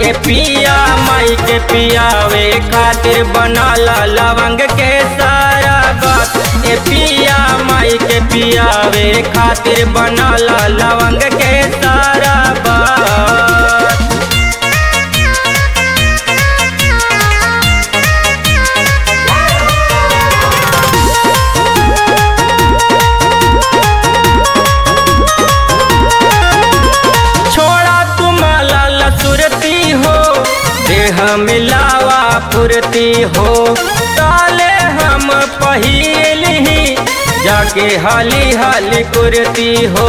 ए पिया माई के पियावे खातिर बनाला लवंग के सारा बात ए पिया माई के पियावे खातिर बनाला लवंग के सारा बात छोड़ा तुम लाला सुरती हो देह मिलावा फुरती हो ताले हम पहिल ही जाके हाली हाली कुरती हो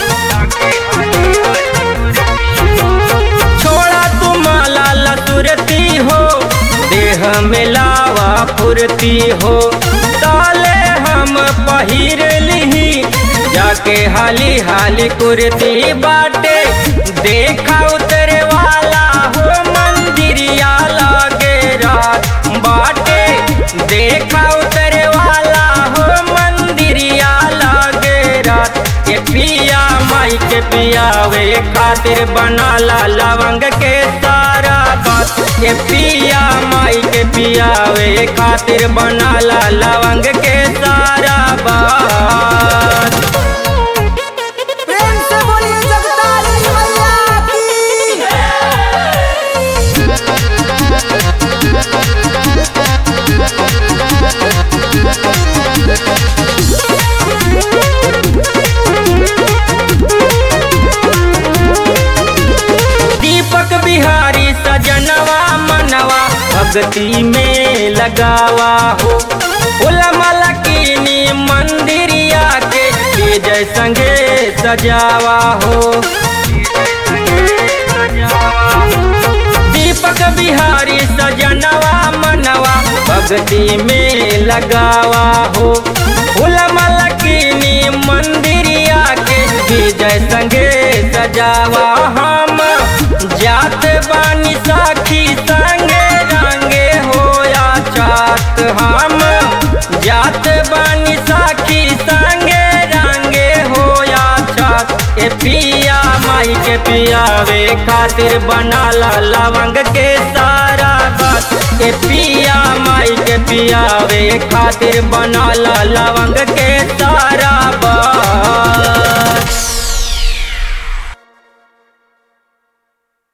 छोड़ा तुम लाला सुरती हो देह मिलावा फुरती हो ताले हम पहिर ली जाके हाली हाली कुर्ती बाटे देखा उतरे वाला हो मंदिरिया लागे रात बाटे देखा उतरे वाला हो मंदिरिया लागे रात के पिया माई के पियावे खातिर बनाला लवंग के सारा बात के पिया माई के पियावे खातिर बनाला लवंग के सारा बात प्रेम से बोलिए जगतारी मैया की दीपक बिहारी सजनवा मनवा भक्ति में लगावा हो उलमल कीनी मंदिरिया के के जय संगे सजावा हो दीपक बिहारी सजनवा मनवा भक्ति में लगावा हो उलमल कीनी मंदिरिया के विजय संगे सजावा हम जात बानी साखी संगे रंगे होया चात हम जात बानी साखी संगे रंगे होया चात ए पिया माई के पियावे खातिर बनाला लवंग के सारा बात ए पिया माई के पियावे खातिर बनाला लवंग के सारा बात